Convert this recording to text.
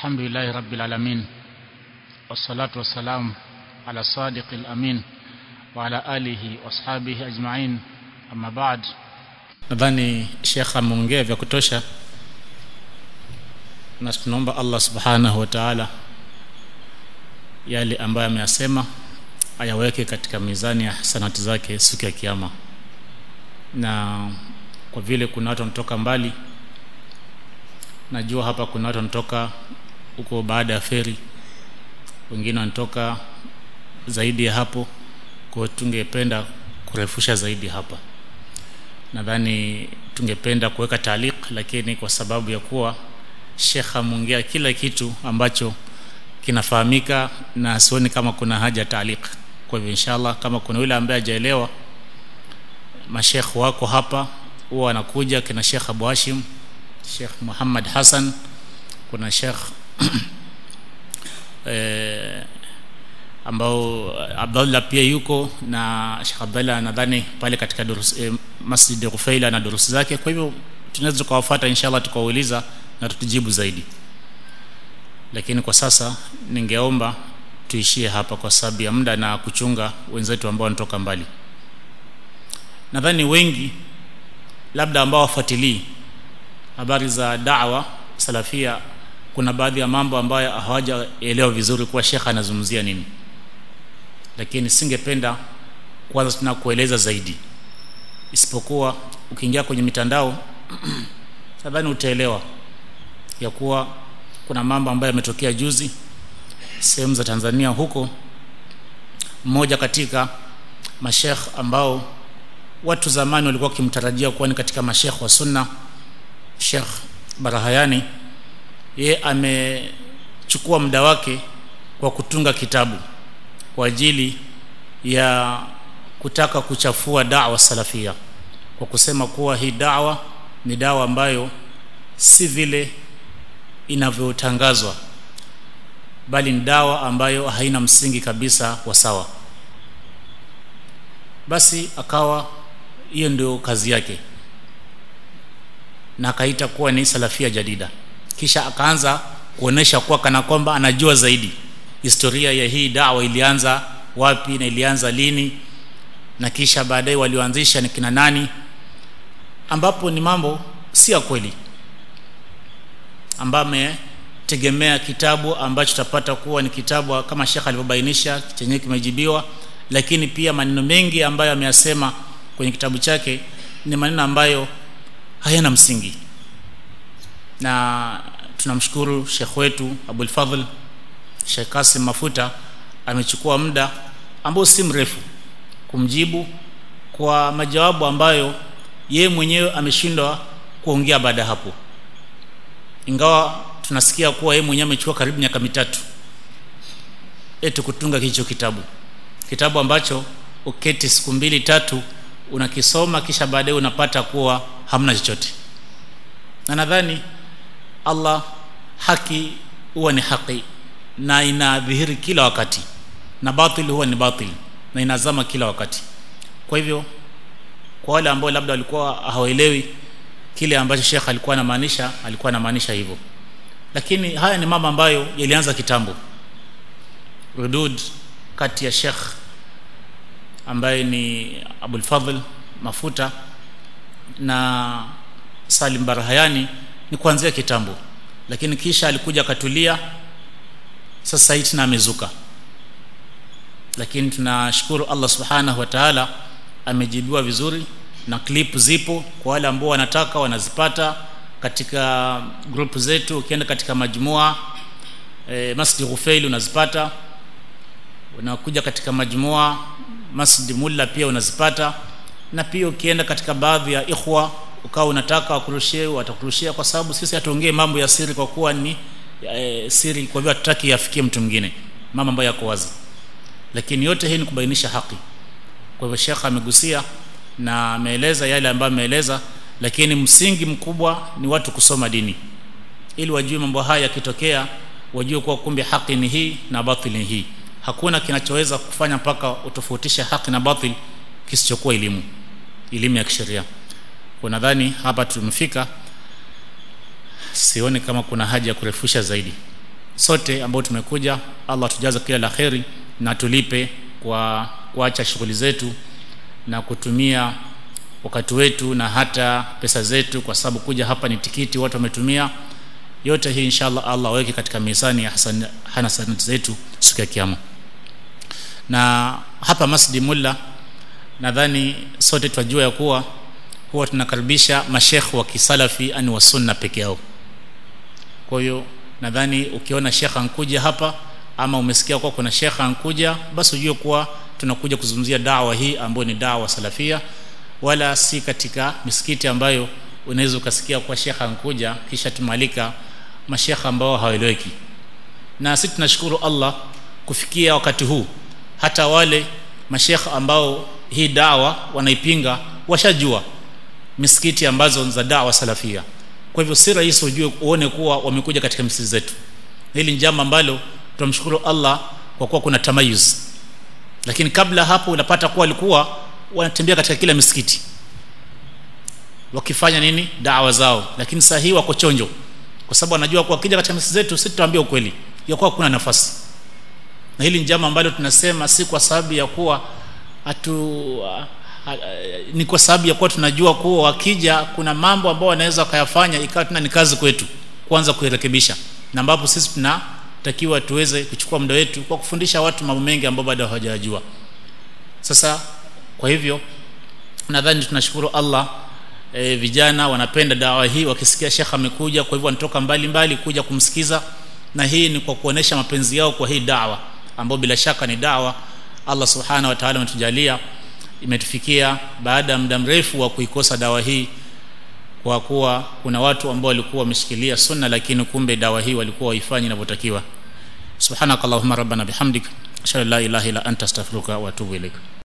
الحمد لله رب العالمين والصلاة والسلام على الصادق الأمين وعلى آله واصحابه أجمعين أما بعد nadhani shekh ameongea vya kutosha na tunaomba allah subhanahu wa taala yale ambayo ameyasema ayaweke katika mizani ya hasanati zake siku ya kiama na kwa vile kuna watu wanatoka mbali najua hapa kuna watu wanatoka huko baada ya feri wengine wanatoka zaidi ya hapo kwa tungependa kurefusha zaidi hapa nadhani tungependa kuweka taaliq lakini kwa sababu ya kuwa shekh ameongea kila kitu ambacho kinafahamika na sioni kama kuna haja taaliq kwa hivyo inshallah kama kuna yule ambaye hajaelewa mashekh wako hapa huwa anakuja kina shekh abu hashim shekh muhammad hassan kuna shekh eh, ambao Abdullah pia yuko na Sheikh Abdullah nadhani pale katika durus, eh, Masjid Rufaila na durusi zake kwa hivyo tunaweza tukawafuata inshallah tukawauliza na tutujibu zaidi lakini kwa sasa ningeomba tuishie hapa kwa sababu ya muda na kuchunga wenzetu ambao wanatoka mbali nadhani wengi labda ambao wafuatilii habari za da'wa salafia kuna baadhi ya mambo ambayo hawajaelewa vizuri kuwa shekha anazungumzia nini lakini singependa kwanza tuna kueleza zaidi isipokuwa ukiingia kwenye mitandao nadhani utaelewa ya kuwa kuna mambo ambayo yametokea juzi sehemu za Tanzania huko mmoja katika mashekh ambao watu zamani walikuwa wakimtarajia kuwa ni katika mashekh wa sunna Sheikh Barahayani ye amechukua muda wake kwa kutunga kitabu kwa ajili ya kutaka kuchafua da'wa salafia kwa kusema kuwa hii da'wa ni dawa ambayo si vile inavyotangazwa bali ni dawa ambayo haina msingi kabisa wa sawa basi akawa hiyo ndio kazi yake na akaita kuwa ni salafia jadida kisha akaanza kuonesha kuwa kana kwamba anajua zaidi historia ya hii dawa ilianza wapi na ilianza lini na kisha baadaye walioanzisha ni kina nani ambapo ni mambo si ya kweli ambayo ametegemea kitabu ambacho tutapata kuwa ni kitabu kama Sheikh alivyobainisha chenyewe kimejibiwa lakini pia maneno mengi ambayo ameyasema kwenye kitabu chake ni maneno ambayo hayana msingi na tunamshukuru Sheikh wetu Abul Fadhl Sheikh Kasim Mafuta amechukua muda ambao si mrefu kumjibu kwa majawabu ambayo ye mwenyewe ameshindwa kuongea baada hapo ingawa tunasikia kuwa yeye mwenyewe amechukua karibu miaka mitatu eti kutunga hicho kitabu kitabu ambacho uketi siku mbili tatu unakisoma kisha baadaye unapata kuwa hamna chochote na nadhani Allah haki huwa ni haki na inadhihiri kila wakati na batil huwa ni batil na inazama kila wakati kwa hivyo kwa wale ambao labda walikuwa hawaelewi kile ambacho Sheikh alikuwa anamaanisha alikuwa anamaanisha hivyo lakini haya ni mambo ambayo yalianza kitambo rudud kati ya Sheikh ambaye ni Abul Fadhl Mafuta na Salim Barahayani ni kuanzia kitambo lakini kisha alikuja akatulia sasa hivi tena amezuka lakini tunashukuru Allah subhanahu wa ta'ala amejibiwa vizuri na clip zipo kwa wale ambao wanataka wanazipata katika group zetu ukienda katika majumua e, Masjid Ghufail unazipata unakuja katika majumua Masjid Mulla pia unazipata na pia ukienda katika baadhi ya ikhwa ukawa unataka wakurushie watakurushia kwa sababu sisi hatuongee mambo ya siri kwa kuwa ni e, siri kwa hivyo hatutaki yafikie mtu mwingine mambo ambayo yako wazi lakini yote hii ni kubainisha haki kwa hivyo shekha amegusia na ameeleza yale ambayo ameeleza lakini msingi mkubwa ni watu kusoma dini ili wajue mambo haya yakitokea wajue kuwa kumbe haki ni hii na batili ni hii hakuna kinachoweza kufanya mpaka utofautishe haki na batil kisichokuwa elimu elimu ya kisheria kwa nadhani hapa tumefika sioni kama kuna haja ya kurefusha zaidi sote ambao tumekuja Allah tujaze kila la kheri na tulipe kwa kuacha shughuli zetu na kutumia wakati wetu na hata pesa zetu kwa sababu kuja hapa ni tikiti watu wametumia yote hii inshallah Allah aweke katika mizani ya hasanati zetu siku ya kiyama na hapa Masjid Mulla nadhani sote twajua ya kuwa huwa tunakaribisha mashekh wa kisalafi ani wa sunna peke yao kwa hiyo nadhani ukiona shekha ankuja hapa ama umesikia kuwa kuna shekha ankuja basi ujue kuwa tunakuja kuzungumzia dawa hii ambayo ni dawa salafia wala si katika misikiti ambayo unaweza ukasikia kuwa shekha ankuja kisha tumalika mashekha ambao hawaeleweki na sisi tunashukuru Allah kufikia wakati huu hata wale mashekha ambao hii dawa wanaipinga washajua misikiti ambazo za dawa salafia kwa hivyo si rahisi ujue uone kuwa wamekuja katika misikiti zetu hili ni jambo ambalo tunamshukuru Allah kwa kuwa kuna tamayuz lakini kabla hapo unapata kuwa walikuwa wanatembea katika kila misikiti wakifanya nini dawa zao lakini saa hii wako chonjo kwa sababu wanajua kuwa wakija katika misikiti zetu sisi tutaambia ukweli ya kuwa kuna nafasi na hili ni jambo ambalo tunasema si kwa sababu ya kuwa hatu ni kwa sababu ya kuwa tunajua kuwa wakija kuna mambo ambayo wanaweza wakayafanya ikawa tuna ni kazi kwetu kwanza kuirekebisha na ambapo sisi tunatakiwa tuweze kuchukua muda wetu kwa kufundisha watu mambo mengi ambayo bado hawajajua sasa kwa hivyo nadhani tunashukuru Allah e, vijana wanapenda dawa hii wakisikia shekha amekuja kwa hivyo wanatoka mbali mbali kuja kumsikiza na hii ni kwa kuonesha mapenzi yao kwa hii dawa ambayo bila shaka ni dawa Allah subhanahu wa ta'ala ametujalia imetufikia baada ya muda mrefu wa kuikosa dawa hii kwa kuwa kuna watu ambao walikuwa wameshikilia sunna lakini kumbe dawa hii walikuwa waifanyi inavyotakiwa subhanakallahumma rabbana bihamdik ashhadu an la ilaha illa anta astaghfiruka wa atubu ilaik